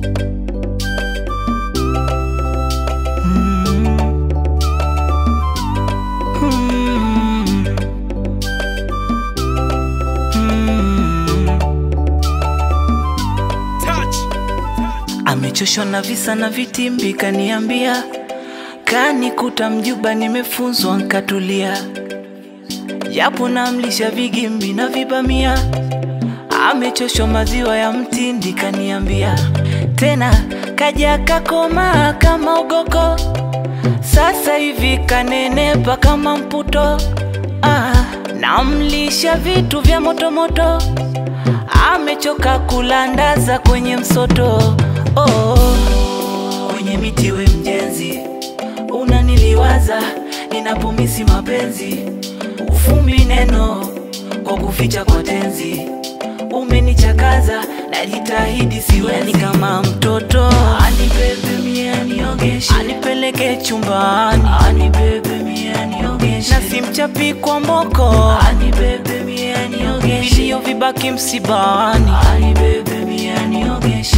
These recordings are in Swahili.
Amechoshwa na visa na vitimbi, kaniambia kanikuta mjuba, nimefunzwa nkatulia, japo namlisha vigimbi na vibamia. Amechoshwa maziwa ya mtindi, kaniambia tena kaja kakoma kama ugoko, sasa hivi kanenepa kama mputo. Ah, namlisha vitu vya motomoto, amechoka kulandaza kwenye msoto. Oh, kwenye miti we mjenzi, unaniliwaza ninapomisi mapenzi, ufumbi neno kwa kuficha kwa tenzi, umenichakaza najitahidi siweni kama mtoto, anibebe mie aniogeshe, anipeleke chumbani, anibebe mie aniogeshe, na simchapi kwa mboko, anibebe mie aniogeshe, vilio vibaki msibani, anibebe mie aniogeshe.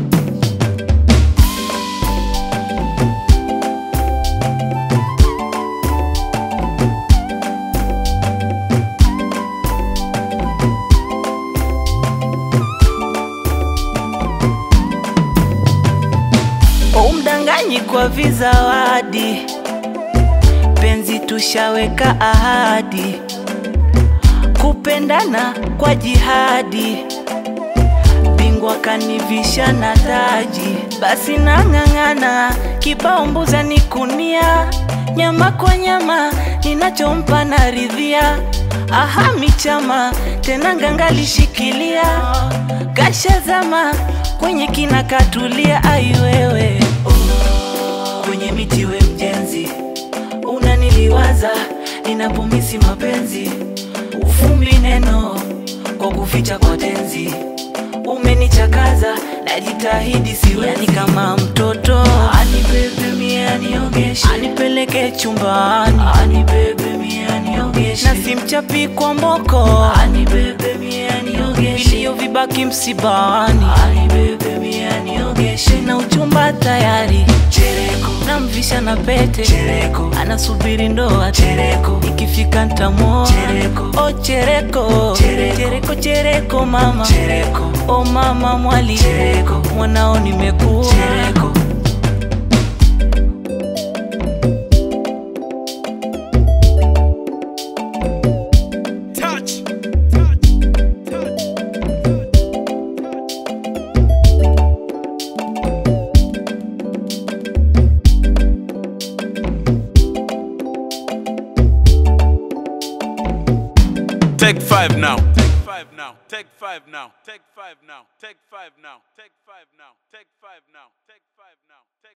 umdanganyi kwa vizawadi, penzi tushaweka ahadi, kupendana kwa jihadi, bingwa kanivisha na taji, basi nang'ang'ana, kibao mbuza ni kunia, nyama kwa nyama, ninachompa naridhia, aha michama, tena ngangalishikilia, kashazama kwenye kina katulia, aiwewe oh, kwenye miti we mjenzi, unaniliwaza ninapomisi mapenzi, ufumbi neno kwa kuficha kwa tenzi, umenichakaza najitahidi siweni kama mtoto, anibebe mie aniogeshe, anipeleke chumbani, anibebe mie aniogeshe, na simchapi kwa mboko, anibebe mie aniogeshe, vilio vibaki msibani, anibebe mie aniogeshe, na uchumba tayari chereko, namvisha na pete chereko, anasubiri ndoa chereko, ikifika ntamoa chereko, oh chereko, chereko, chereko, chereko mama chereko, oh mama mwali chereko, mwanao nimekuwa chereko. Touch. Touch. Touch. Take five now. Take five now. Take five now. Take five now. Take five now. Take five now. Take five now. Take five now. Take